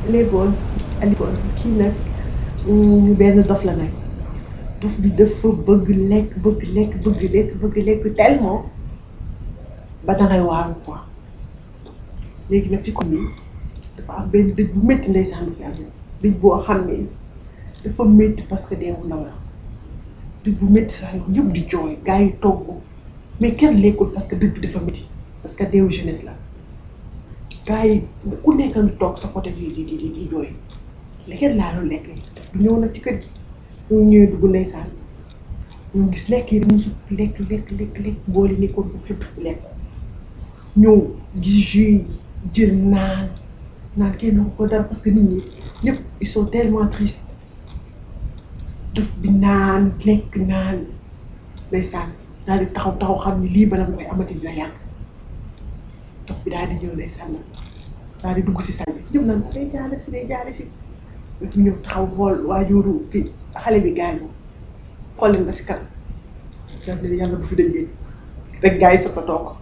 léeboon alikoon kii nag mm, benn dof la nag dof bi dafa bëgg lekk bëgg lekk bëgg lekk bëgg lekk tellement ba dangay waaru quoi léegi nag si commune dafa am benn dëj bu métti ndeysaan bu fi am dëj boo xam ne dafa métti parce que deewu ndaw la dëj bu métti sax yow ñëpp di jooy gars yi togg mais kenn lekkul parce que dëj bi dafa métti parce que deewu jeunesse la gars yi ku nekk ngi toog sa côté di di di di jooy lekket laa doon lekk du ñëw nag ci kër gi ñu ñëwee dugg ndeysaan ñu gis lekk yi dañu supp lekk lekk lekk lekk boole nekkoon ko fépp lekk ñëw gis jus yi jël naan naan kenn du ko dara parce que nit ñi ñëpp ils sont tellement tristes def bi naan lekk naan ndeysaan daal di taxaw taxaw xam ni lii bala nga koy amati dina yàgg dof bi daal di ñëw ndeysaan nag daal di dugg si salle bi ñëpp naan ko day jaale si day jaale si daf ñëw taxaw xool waajuru ki xale bi gaañu xool leen ba si kanam daal ne yàlla bu fi dëjee rek gars yi sa fa toog